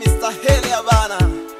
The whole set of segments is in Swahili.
Mr. Helia bana.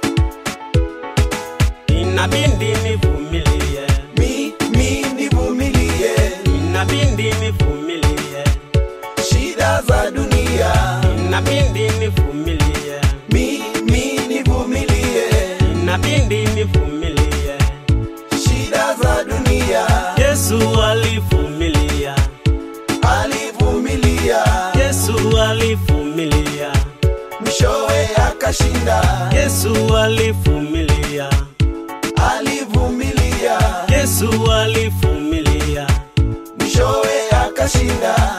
inabidi nivumilie, Mi, mi nivumilie inabidi nivumilie, shida za dunia. inabidi nivumilie, Mi, mi nivumilie inabidi nivumilie. shida za dunia. Yesu alivumilia, Alivumilia Yesu alivumilia, mwishowe akashinda. Yesu alivumilia, Alivumilia Yesu alivumilia. mwishowe akashinda.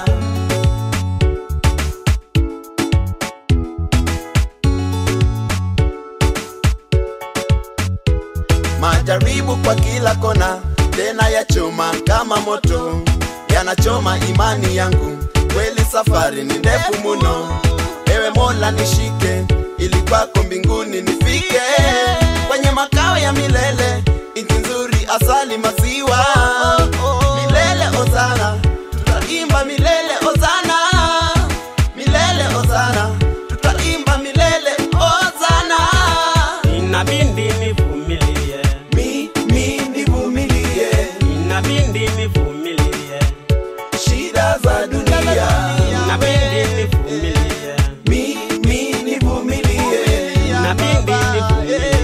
Majaribu kwa kila kona, tena ya choma kama moto, yanachoma imani yangu. Kweli safari ni ndefu muno, ewe Mola nishike, ili kwako mbinguni nifike, kwenye makao ya milele, nchi nzuri, asali, maziwa, milele ozana, tutaimba milele ozana, milele ozana, tutaimba milele ozana. Inabidi nivumilie, Mi, mi nivumilie inabidi nivumilie, shida za dunia. inabidi nivumilie, Mi, mi nivumilie inabidi nivumilie.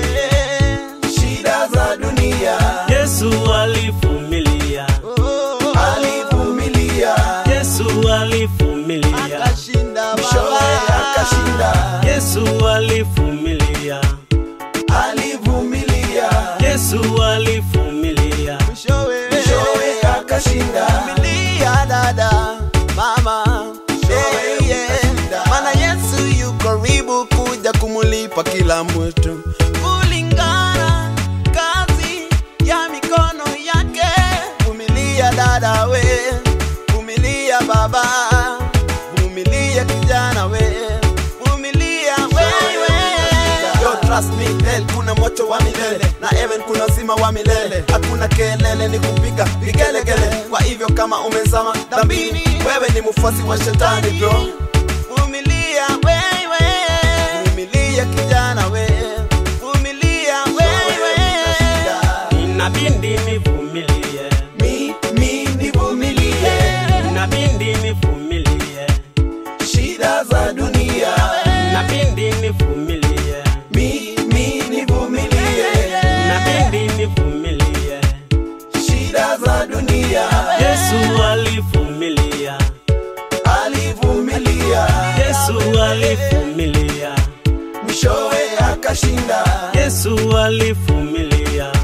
shida za dunia. Yesu alivumilia, Alivumilia Yesu alivumilia, mwishowe akashinda. Yesu alivumilia, Alivumilia Yesu alivumilia. mwishowe akashinda. Vumilia dada, mama, Mwishowe yeah, yeah. ukashinda. Maana Yesu yu karibu kuja kumulipa kila mtu kulingana kazi ya mikono yake. Vumilia dada we, vumilia baba, vumilia kijana we, vumilia wewe. Yo, trust me, hell kuna moto wa milele na heaven kuna uzima wa milele. Hakuna kelele, ni kupiga vigelegele. Kwa hivyo kama umezama dhambini, wewe ni mfuasi wa shetani bro. Vumilia wewe, vumilia kijana we, vumilia wewe. Inabidi nivumilie, Mi, mi nivumilie inabidi nivumilie, shida za dunia. inabidi nivumilie, Mi, mi nivumilie inabidi nivumilie. shida za dunia. Yesu alivumilia, Alivumilia Yesu alivumilia, mwishowe akashinda. Yesu alivumilia,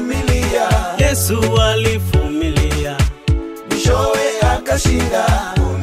Alivumilia Yesu alivumilia. mwishowe akashinda.